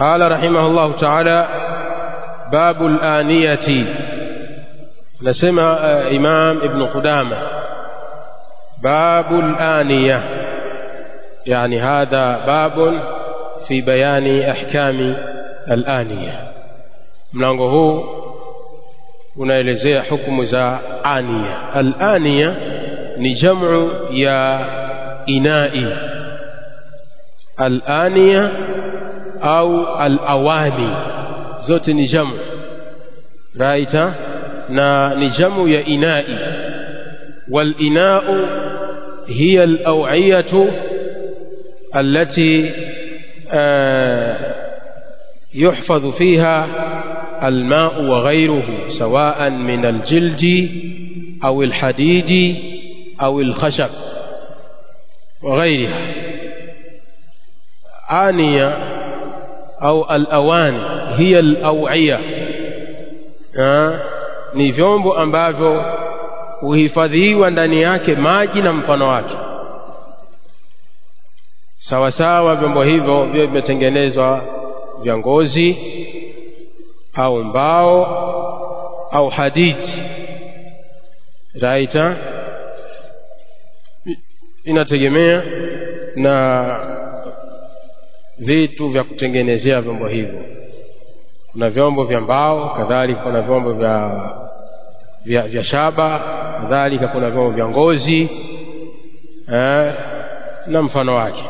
قال رحمه الله تعالى باب الآنية نسمع إمام ابن قدامة باب الآنية يعني هذا باب في بيان أحكام الآنية mlango huu unaelezea hukumu za ania alania ni jamu ya inai alania au alawani zote ni jamu raita na ni jamu ya inai walinau hiya alawiyatu التي يحفظ فيها الماء وغيره سواء من الجلد أو الحديد أو الخشب وغيرها آنية أو الأواني هي الأوعية ni vyombo ambavyo huhifadhiwa ndani yake maji na mfano wake sawasawa vyombo hivyo vyo vimetengenezwa vya ngozi au mbao au hadidi raita inategemea na vitu vya kutengenezea vyombo hivyo kuna vyombo vya mbao kadhalika kuna vyombo vya vya, vya shaba kadhalika kuna vyombo vya ngozi eh, na mfano wake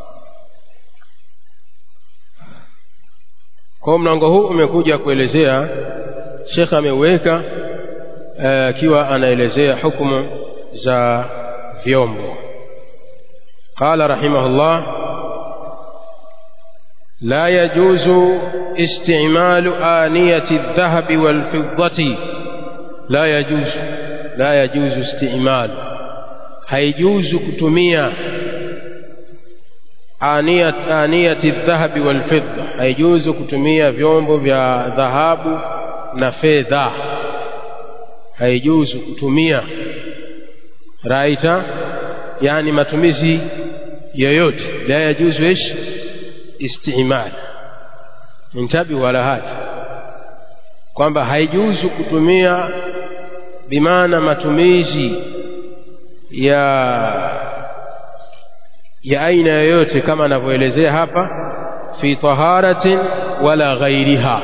kwa mlango huu umekuja kuelezea shekh ameweka akiwa anaelezea hukumu za vyombo qala rahimahullah لا يجوز استعمال آنية الذهب والفضة لا يجوز لا يجوز استعمال هيجوز كتمية آنية آنية الذهب والفضة هيجوز كتمية vyombo vya dhahabu na fedha haijuzu kutumia raita yani matumizi yoyote la yajuzu ish istimal intabi wala hada kwamba haijuzu kutumia bimaana matumizi ya ya aina yoyote kama anavyoelezea hapa fi taharatin wala ghairiha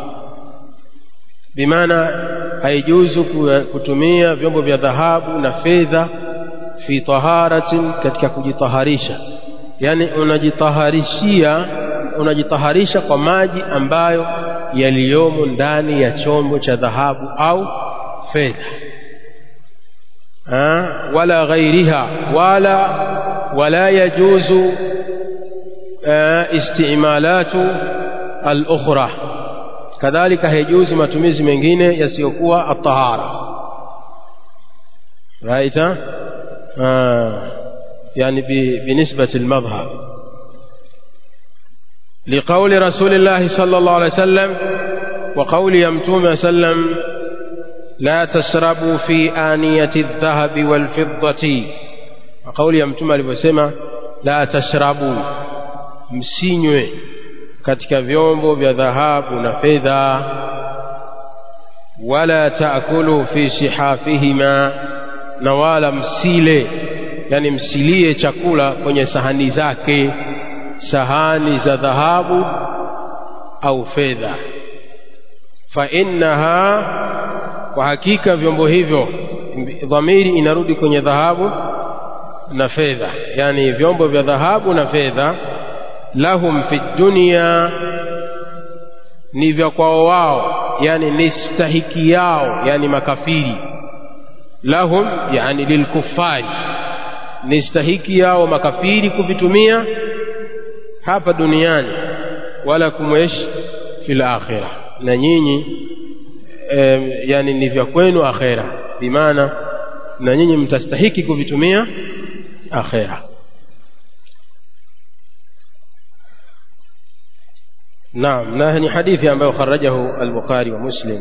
bimaana haijuzu kutumia vyombo vya dhahabu na fedha fi taharatin katika kujitaharisha yani unajitaharishia unajitaharisha kwa maji ambayo yaliyomo ndani ya chombo cha dhahabu au fedha wala ghairiha wala wala yajuzu istimalatu al-ukhra kadhalika haijuzi matumizi mengine yasiyokuwa at-tahara right يعني بنسبة المذهب لقول رسول الله صلى الله عليه وسلم وقول يمتوم وسلم لا تشربوا في آنية الذهب والفضة وقول يمتوم alivyosema لا تشربوا msinywe katika vyombo vya dhahabu na fedha wala taakulu fi sihafihima na wala msile yani msilie chakula kwenye sahani zake sahani za dhahabu au fedha fa innaha kwa hakika vyombo hivyo dhamiri inarudi kwenye dhahabu na fedha yani vyombo vya dhahabu na fedha lahum fi dunya ni vya kwao wao yani ni stahiki yao yani makafiri lahum yani lilkufari ni stahiki yao makafiri kuvitumia hapa duniani wala kumwesh fil akhirah na nyinyi e, yani ni vya kwenu akhera bimaana na nyinyi mtastahiki kuvitumia akhera naam na ni hadithi ambayo kharajahu al-Bukhari wa Muslim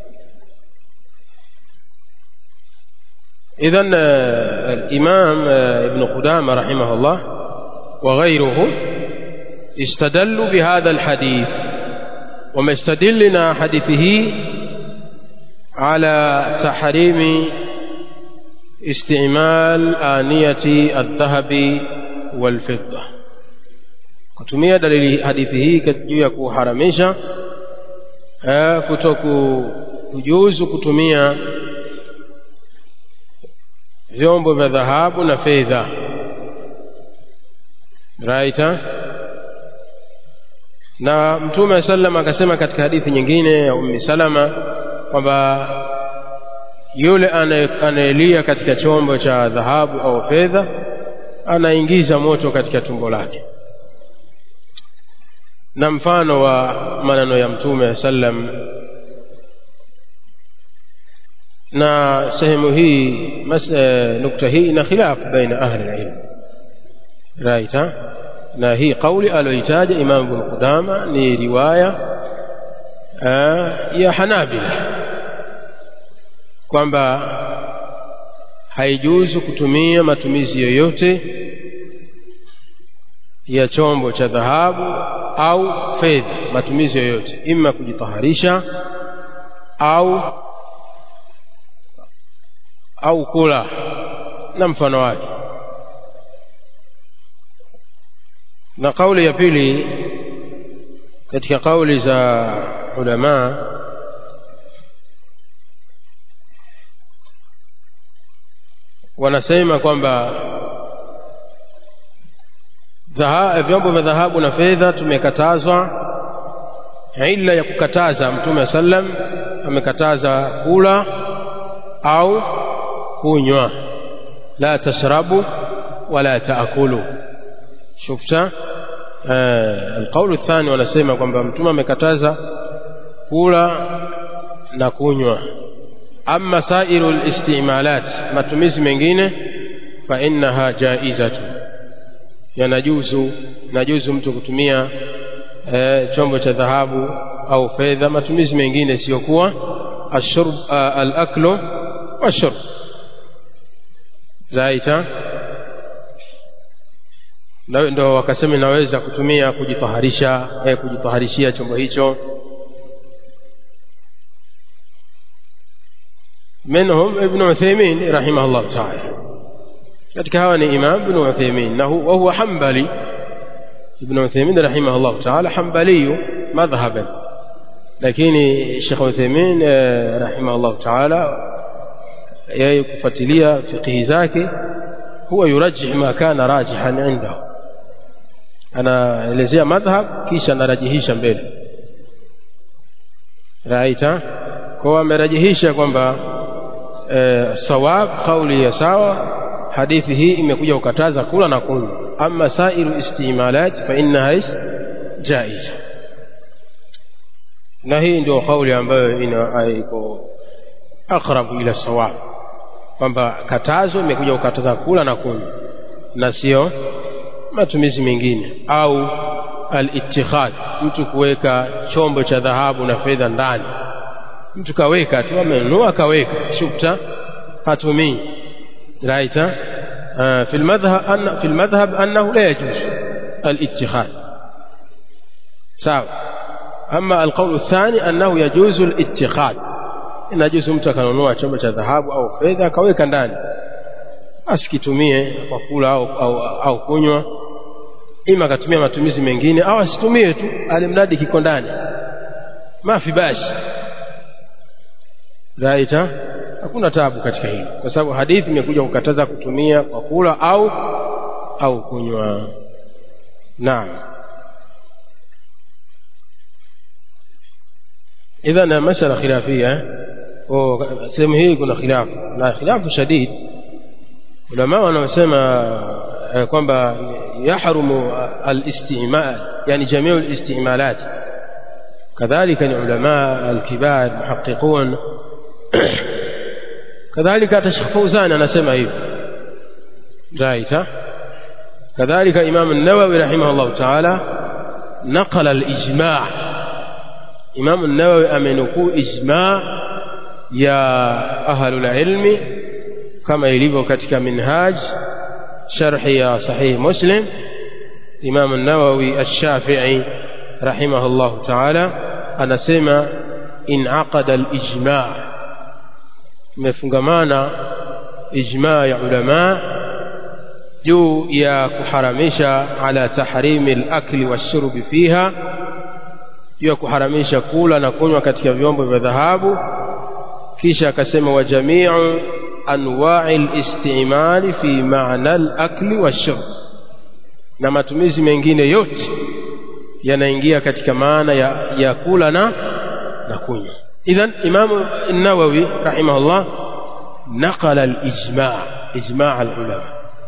إذا الإمام ابن قدامة رحمه الله وغيره استدلوا بهذا الحديث wamestadili na hadithi hii ala tahrimi istimal aniyati aldhahabi walfidda kutumia dalili hadithi hii juu ya kuharamisha kuto kujuzu kutumia vyombo vya dhahabu na fedha right na mtume sallam akasema katika hadithi nyingine ya ummi salama kwamba yule anayelia katika chombo cha dhahabu au fedha anaingiza moto katika tumbo lake na mfano wa maneno ya mtume sallam na sehemu hii mas, e, nukta hii ina khilaf baina ahli ilm right na hii kauli aliyoitaja Imam Ibn Qudama ni riwaya ya Hanabila kwamba haijuzu kutumia matumizi yoyote ya chombo cha dhahabu au fedha, matumizi yoyote, ima kujitaharisha au au kula na mfano wake. Na kauli ya pili katika kauli za ulama wanasema kwamba vyombo vya dhahabu na fedha tumekatazwa. Ila ya kukataza Mtume sallam amekataza kula au kunywa, la tashrabu wala taakulu. Shufta alqaulu athani, wanasema kwamba Mtume amekataza kula na kunywa. Amma sairu listimalat, matumizi mengine, fa innaha jaizatu yanajuzu najuzu mtu kutumia e, chombo cha dhahabu au fedha, matumizi mengine siyokuwa ashurb alaklu washurb zaita, ndo wakasema inaweza kutumia kujitaharisha, e, kujitaharishia chombo hicho. Minhum Ibn Uthaymin rahimahullah taala katika hawa ni Imam Ibn Uthaymin na wa huwa Hanbali. Ibn Uthaymin rahimahullah taala Hanbali madhhaban, lakini Sheikh Uthaymin rahimahullah taala yeye kufuatilia fiqhi zake huwa yurajih ma kana rajihan indahu, anaelezea madhhab kisha anarajihisha mbele raita kwa amerajihisha kwamba e, sawab kauli ya sawa hadithi hii imekuja kukataza kula na kunywa ama sairu istimalat fa innaha jaiza na hii ndio kauli ambayo iko aqrabu ila sawab kwamba katazo imekuja kukataza kula na kunywa na sio matumizi mengine au al-ittikhadh mtu kuweka chombo cha dhahabu na fedha ndani mtu kaweka tu amenunua kaweka shukta hatumii right في المذهب أن في المذهب أنه لا يجوز الاتخاذ سواء أما القول الثاني أنه يجوز الاتخاذ inajuzu mtu akanunua chombo cha dhahabu au fedha akaweka ndani asikitumie kwa kula au, au, au kunywa ima akatumia matumizi mengine au asitumie tu alimradi kiko ndani mafi basi raita hakuna tabu katika hili kwa sababu hadithi imekuja kukataza kutumia kwa kula au au kunywa naam idhan masala khilafia sehemu hii kuna khilafu na khilafu shadid ulama wanaosema kwamba yahrumu alistimal yani jamiu alistimalat kadhalika ni ulama alkibar muhaqiqun kadhalika hata Sheikh Fauzan anasema hivi right kadhalika Imam an-Nawawi rahimahullah ta'ala naqala al-ijma' Imam an-Nawawi amenukuu ijma' ya ahlul ilmi kama ilivyo katika minhaj sharhi ya sahih Muslim Imam an-Nawawi ash-Shafi'i rahimahullah ta'ala anasema inaqada alijma imefungamana ijma ya ulama juu ya kuharamisha ala tahrimi alakli washurbi fiha juu ya kuharamisha kula na kunywa katika vyombo vya dhahabu kisha akasema wa jamiu anwa'i al-istimali fi ma'na al-akli wash-shurb na matumizi mengine yote yanaingia katika maana ya, ya kula na na kunywa idhan imam an-nawawi rahimahullah naqala al-ijma' ijma' al-ulama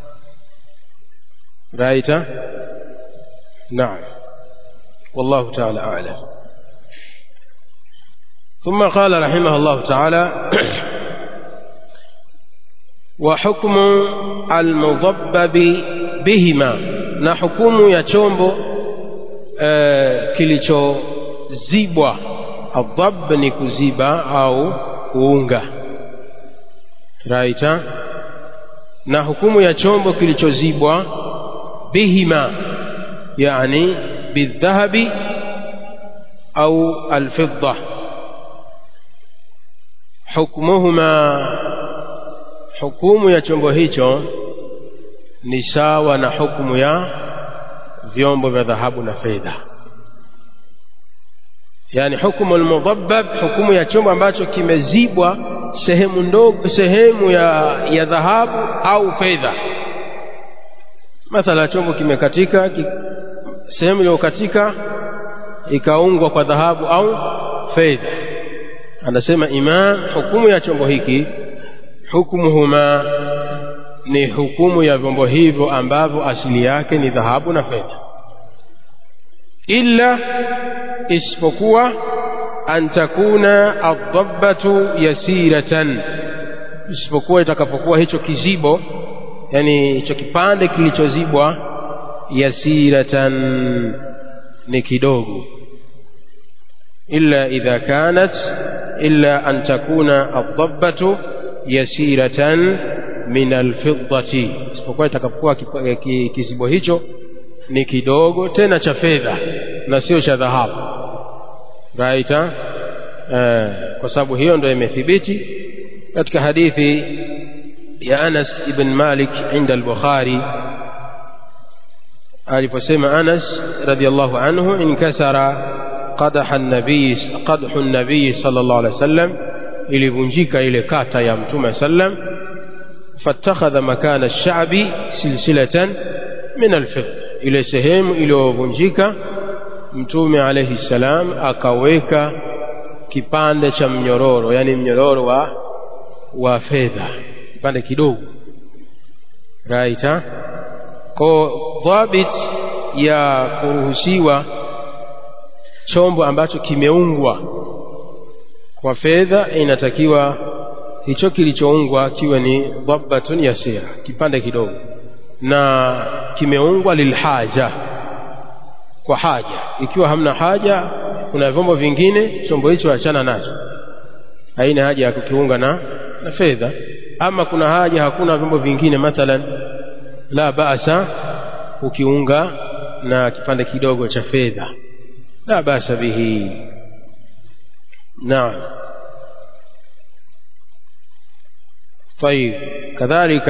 رايته نعم والله تعالى أعلم ثم قال رحمه الله تعالى وحكم المضبب بهما na hukumu ya chombo e, kilichozibwa adhab ni kuziba au kuunga raita na hukumu ya chombo kilichozibwa bihima yani bildhahabi au alfidda hukmuhuma hukumu ya chombo hicho ni sawa na hukumu ya vyombo vya dhahabu na fedha yani hukumu almudhabbab hukumu ya chombo ambacho kimezibwa sehemu ndogo sehemu ya, ya dhahabu au fedha mathala chombo kimekatika ki, sehemu iliyokatika ikaungwa kwa dhahabu au fedha anasema imam hukumu ya chombo hiki hukumuhuma ni hukumu ya vyombo hivyo ambavyo asili yake ni dhahabu na fedha illa isipokuwa an takuna adhabbatu yasiratan isipokuwa itakapokuwa hicho kizibo yani hicho kipande kilichozibwa yasiratan ni kidogo illa idha kanat illa an takuna adhabbatu yasiratan min alfiddati isipokuwa itakapokuwa kizibo hicho ni kidogo tena cha fedha na sio cha dhahabu right eh, kwa sababu hiyo ndio imethibiti katika hadithi ya Anas ibn Malik inda al-Bukhari aliposema Anas radhiallahu anhu inkasara qadaha an-nabii qadhu an-nabii sallallahu alaihi wasallam ilivunjika ile kata ya mtume sallam fattakhadha makana ash-sha'bi silsilatan min al-fidda ile sehemu iliyovunjika mtume alayhi salam akaweka kipande cha mnyororo yani mnyororo wa wa fedha kipande kidogo right ha? kwa dhabit ya kuruhusiwa chombo ambacho kimeungwa kwa fedha inatakiwa hicho kilichoungwa kiwe ni dhabbatun yasira kipande kidogo na kimeungwa lilhaja kwa haja ikiwa hamna haja kuna vyombo vingine chombo hicho achana nacho haina haja ya kukiunga na, na fedha ama kuna haja hakuna vyombo vingine mathalan la basa ukiunga na kipande kidogo cha fedha la basa bihi naam طيب كذلك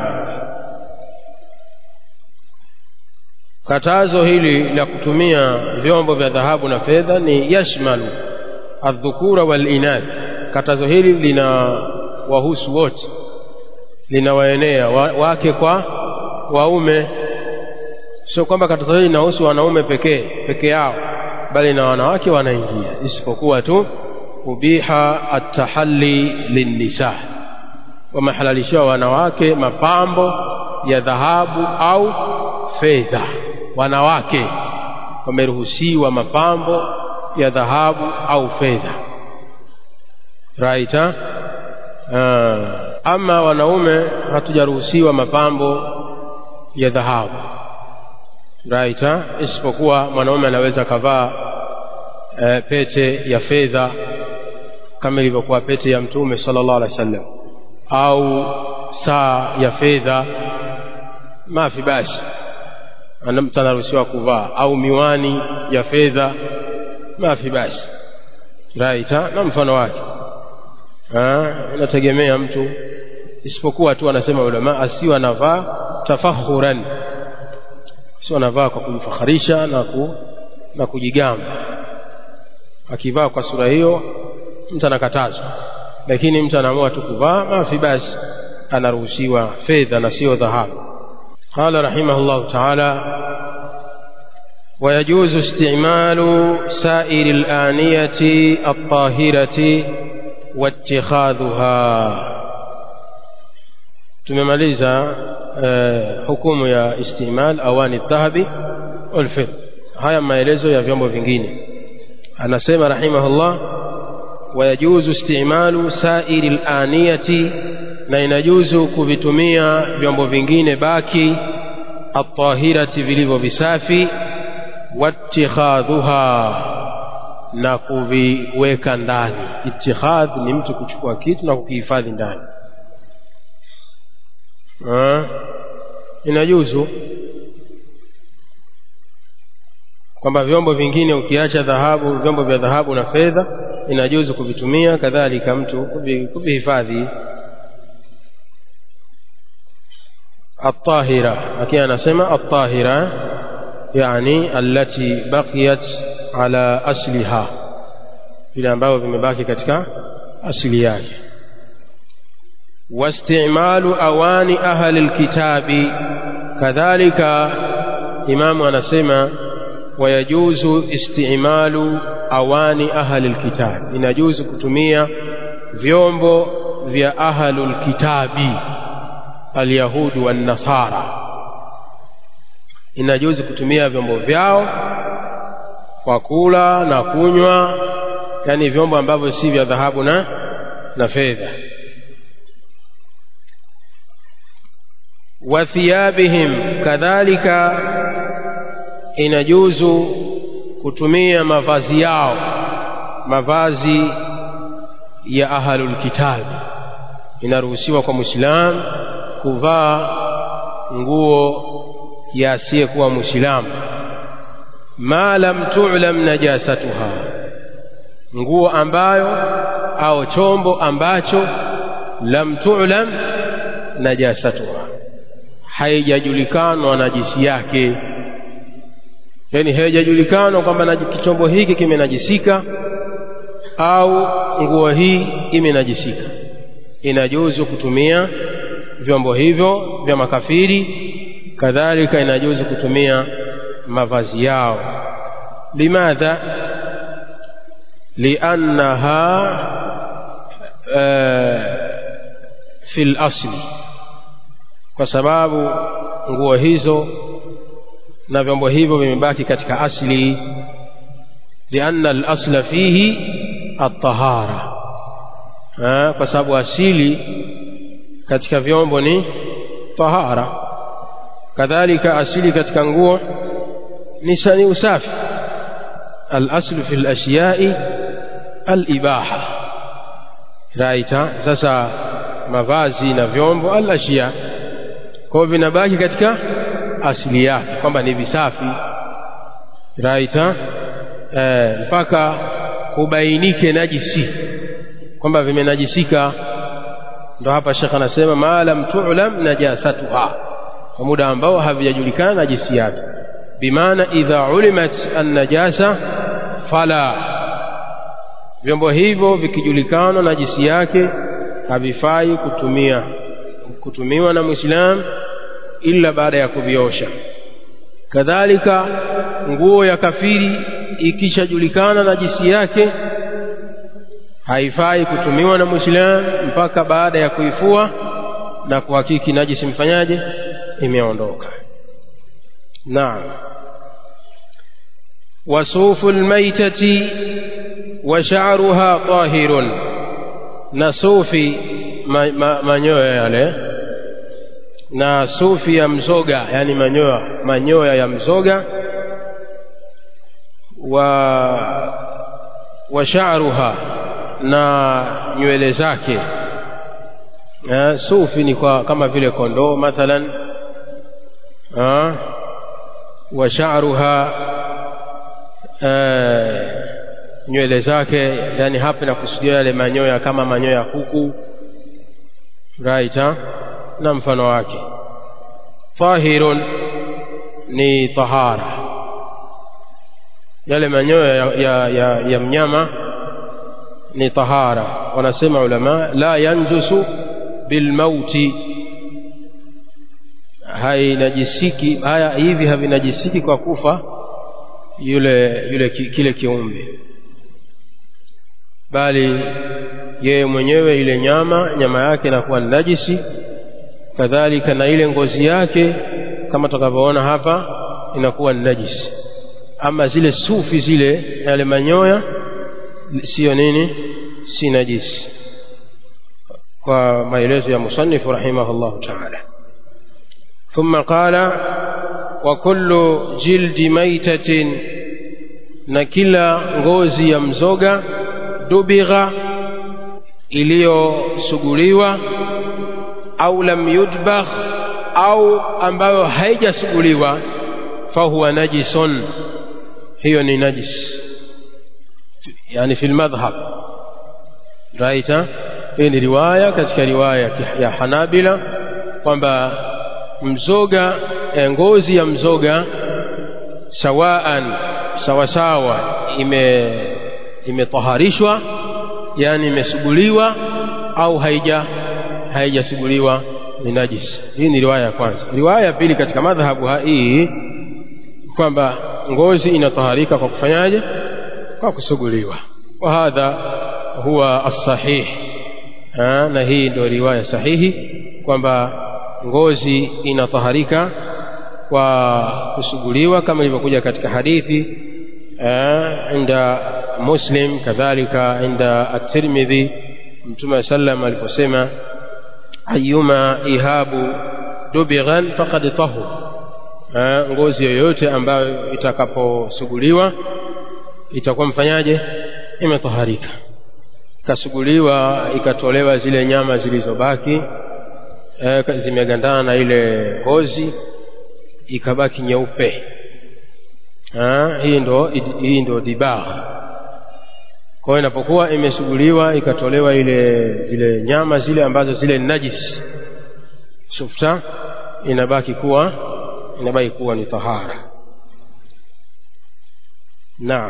katazo hili la kutumia vyombo vya dhahabu na fedha ni yashmalu adhukura wal inath katazo hili lina wahusu wote linawaenea wa, wake kwa waume sio kwamba katazo hili linahusu wanaume pekee peke yao bali na wanawake wanaingia isipokuwa tu ubiha atahalli linnisa wamehalalishiwa wanawake mapambo ya dhahabu au fedha wanawake wameruhusiwa mapambo ya dhahabu au fedha right uh, ama wanaume hatujaruhusiwa mapambo ya dhahabu right isipokuwa mwanaume anaweza kavaa e, pete ya fedha kama ilivyokuwa pete ya mtume sallallahu alaihi wasallam au saa ya fedha mafi basi mtu anaruhusiwa kuvaa au miwani ya fedha mafi basi right ha? na mfano wake inategemea mtu isipokuwa tu anasema ulama asiwe anavaa tafakhuran sio anavaa kwa kujifakharisha na, ku, na kujigamba akivaa kwa sura hiyo mtu anakatazwa lakini mtu anaamua tu kuvaa mafi basi anaruhusiwa fedha na sio dhahabu قال رحمه الله تعالى ويجوز استعمال سائر الآنية الطاهرة واتخاذها tumemaliza uh, hukumu ya istimal awani dhahabi walfid haya maelezo ya vyombo vingine anasema rahimahullah wayajuzu istimalu sairi laniyati na inajuzu kuvitumia vyombo vingine baki atahirati vilivyo visafi watikhadhuha na kuviweka ndani itikhadh ni mtu kuchukua kitu na kukihifadhi ndani inajuzu kwamba vyombo vingine ukiacha dhahabu vyombo vya dhahabu na fedha inajuzu kuvitumia kadhalika mtu kuvihifadhi الطاهرة لكن أنا سمع الطاهرة يعني التي بقيت على أصلها vile ambavyo vimebaki katika asili yake واستعمال أواني أهل الكتاب كذلك إمام anasema ويجوز استعمال أواني أهل الكتاب inajuzu kutumia vyombo vya ahlul kitabi alyahudi wannasara inajuzu kutumia vyombo vyao kwa kula na kunywa yani vyombo ambavyo si vya dhahabu na na fedha wa thiyabihim kadhalika inajuzu kutumia mavazi yao mavazi ya ahlul kitabi inaruhusiwa kwa muislamu kuvaa nguo ya asiyekuwa muislamu ma lam tu'lam najasatuha nguo ambayo au chombo ambacho lam tu'lam najasatuha haijajulikanwa najisi yake yani haijajulikanwa kwamba chombo hiki kimenajisika au nguo hii imenajisika inajuzu kutumia vyombo hivyo vya makafiri kadhalika inajuzu kutumia mavazi yao limadha liannaha uh, fi lasli kwa sababu nguo hizo na vyombo hivyo vimebaki katika asli lianna alasla fihi altahara kwa sababu asili katika vyombo ni tahara kadhalika asili katika nguo ni sani usafi alaslu fi lashyai alibaha raita sasa mavazi na vyombo alashya kwa hivyo vinabaki katika asili yake kwamba ni visafi raita e, mpaka kubainike najisi kwamba vimenajisika ndo hapa shekh anasema ma lam tu'lam najasatuha kwa muda ambao havijajulikana najisi yake bimaana idha ulimat annajasa fala vyombo hivyo vikijulikana najisi yake havifai kutumia kutumiwa na muislam ila baada ya kuviosha kadhalika nguo ya kafiri ikishajulikana najisi yake haifai kutumiwa na muislam mpaka baada ya kuifua na kuhakiki najisi mfanyaje imeondoka naam wasufu lmaitati wa sha'ruha tahirun na sufi ma, ma, manyoya yale na sufi ya mzoga yani manyoya manyoya ya mzoga wa wa sha'ruha na nywele zake eh, sufi ni kwa kama vile kondoo mathalan wa sha'ruha eh, nywele zake yani hapa nakusudia yale manyoya kama manyoya ya kuku right ha? na mfano wake tahirun ni tahara yale manyoya ya, ya, ya, ya mnyama ni tahara wanasema ulama la yanjusu bilmauti hainajisiki haya hivi havinajisiki kwa kufa yule yule ki, kile kiumbe bali yeye mwenyewe ile nyama nyama yake inakuwa ni najisi kadhalika na ile ngozi yake kama tutakavyoona hapa inakuwa ni najisi ama zile sufi zile yale manyoya siyo nini si najisi kwa maelezo ya musannif rahimahullahu ta'ala ثم قال وكل جلد ميتة na kila ngozi ya mzoga dubigha iliyosuguliwa au lam yudbagh au ambayo haijasuguliwa fahuwa najisun hiyo ni najis yani fi lmadhhab raita hii ni riwaya katika riwaya ya hanabila kwamba mzoga ngozi ya mzoga sawaan sawasawa ime imetaharishwa yani imesuguliwa au haija haijasuguliwa ni najis hii ni riwaya ya kwanza riwaya ya pili katika madhhabu hii kwamba ngozi inataharika kwa kufanyaje kwa kusuguliwa wa hadha huwa as-sahih na hii ndio riwaya sahihi kwamba ngozi inataharika kwa kusuguliwa kama ilivyokuja katika hadithi inda muslim kadhalika inda at-tirmidhi mtume sallam aliposema ayuma ihabu dubighan faqad tahur ngozi yoyote ambayo itakaposuguliwa itakuwa mfanyaje imetaharika ikasuguliwa ikatolewa zile nyama zilizobaki e, zimegandana na ile ngozi ikabaki nyeupe hii ndo hii ndo dibagh kwa hiyo inapokuwa imesuguliwa ikatolewa ile zile nyama zile ambazo zile najis shufta inabaki kuwa inabaki kuwa ni tahara naam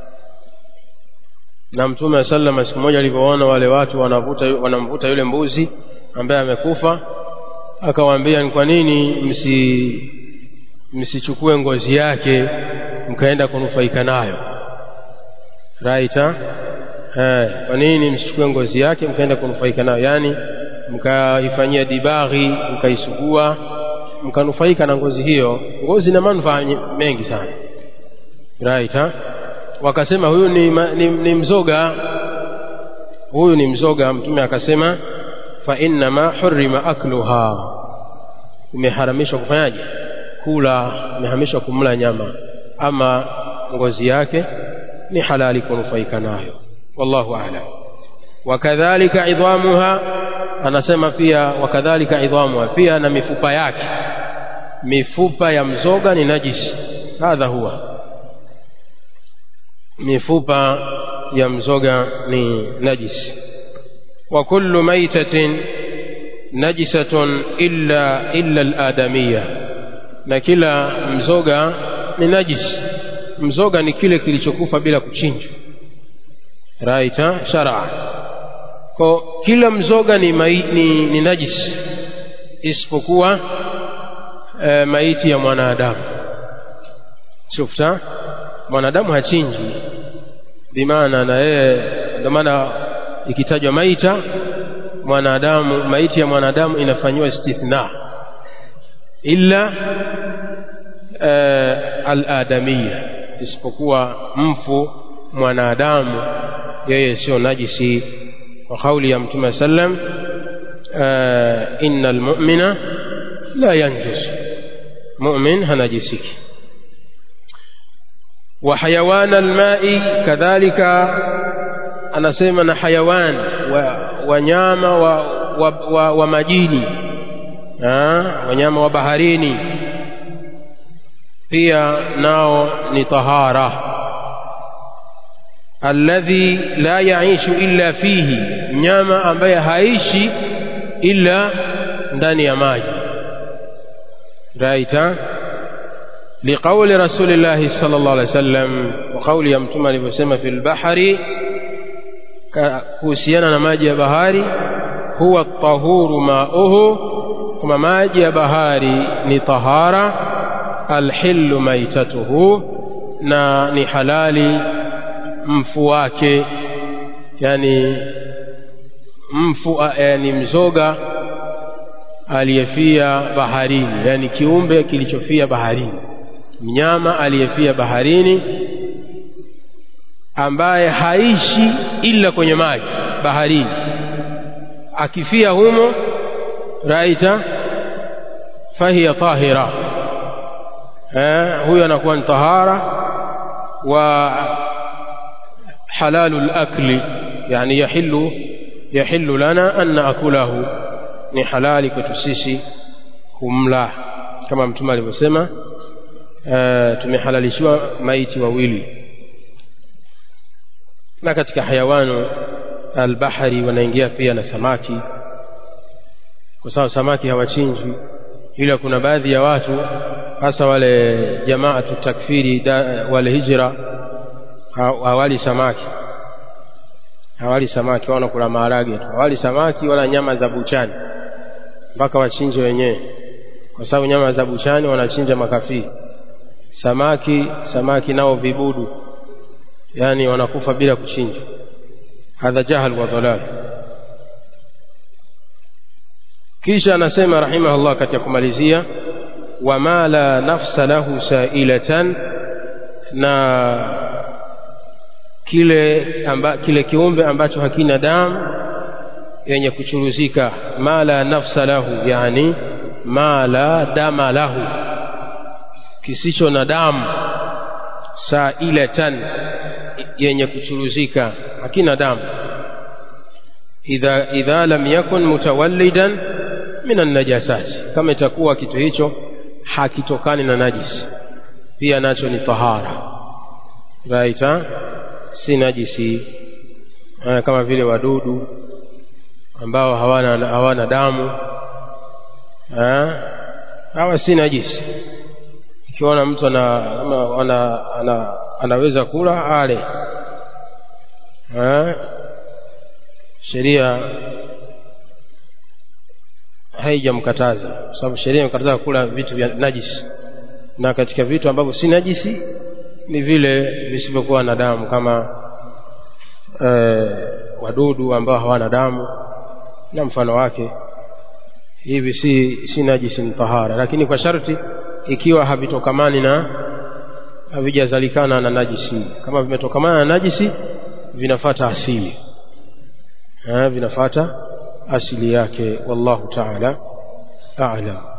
na mtume wa sallam siku moja alivyoona wale watu wanavuta wanamvuta yule mbuzi ambaye amekufa akawaambia ni kwa nini msi msichukue ngozi yake mkaenda kunufaika nayo right ha? Eh, kwa nini msichukue ngozi yake mkaenda kunufaika nayo yani mkaifanyia dibaghi mkaisugua mkanufaika na ngozi hiyo ngozi ina manufaa mengi sana right ha? wakasema huyu ni, ni, ni mzoga huyu ni mzoga mtume akasema fa innama hurima akluha imeharamishwa kufanyaje kula imeharamishwa kumla nyama ama ngozi yake ni halali kunufaika nayo wallahu a'lam wakadhalika idhamuha anasema pia wakadhalika idhamuha pia na mifupa yake mifupa ya mzoga ni najisi hadha huwa mifupa ya mzoga ni najisi wa kullu maitatin najisatun illa illa al-adamiyya na kila mzoga ni najis mzoga ni kile kilichokufa bila kuchinjwa right shar'a kwa kila mzoga ni, mai, ni, ni najis isipokuwa e, maiti ya mwanadamu shufta mwanadamu hachinji bimaana na yeye ndio maana ikitajwa maita mwanadamu maiti ya mwanadamu inafanyiwa istithna illa uh, al-adamiyya isipokuwa mfu mwanadamu yeye sio najisi kwa kauli ya mtume sallam uh, innal mu'mina la yanjus mu'min hanajisiki wa hayawan almai kadhalika anasema na hayawan wanyama wa, wa, wa, wa, wa majini wanyama wa baharini pia nao ni tahara alladhi la yaishu illa fihi mnyama ambaye haishi illa ndani ya maji raita liqauli rasulillahi sallallahu alaihi wasallam wa kauli ya mtume alivyosema fil bahari kuhusiana na maji ya bahari huwa tahuru mauhu kama maji ya bahari ni tahara alhillu maitatuhu na ni halali mfu wake yani mfu yani mzoga aliyefia baharini yani kiumbe kilichofia baharini mnyama aliyefia baharini ambaye haishi ila kwenye maji baharini akifia humo raita fahiya tahira eh, huyo anakuwa ni tahara wa halalu lakli yani yahillu yahillu lana an naakulahu ni halali kwetu sisi kumla kama mtume alivyosema e, tumehalalishiwa maiti wawili na katika hayawanu albahari wanaingia pia na samaki kwa sababu samaki hawachinjwi ila kuna baadhi ya watu hasa wale jamaatu takfiri da, wale hijra hawali samaki hawali samaki wana kula maharage tu hawali samaki wala nyama za buchani mpaka wachinje wenyewe kwa sababu nyama za buchani wanachinja makafiri samaki samaki nao vibudu yani wanakufa bila kuchinja hadha jahal wa dhalal kisha anasema rahimahullah katika kumalizia wama la nafsa lahu sailatan na kile, amba, kile kiumbe ambacho hakina damu yenye kuchuruzika ma la nafsa lahu yani ma la dama lahu kisicho na damu sailatan yenye kuchuruzika hakina damu idha, idha lam yakun mutawallidan min annajasati kama itakuwa kitu hicho hakitokani na najisi pia nacho ni tahara right ha? si najisi eh, kama vile wadudu ambao hawana, hawana damu eh, hawa si najisi ikiona mtu ana, ana, ana, anaweza kula ale eh, sheria haijamkataza kwa sababu sheria imekataza kula vitu vya najisi na katika vitu ambavyo si najisi ni vile visivyokuwa na damu kama e, wadudu ambao hawana damu na mfano wake hivi si, si najisi ni tahara lakini kwa sharti ikiwa havitokamani na havijazalikana na najisi kama vimetokamana na najisi vinafata asili ha, vinafata asili yake wallahu taala a'lam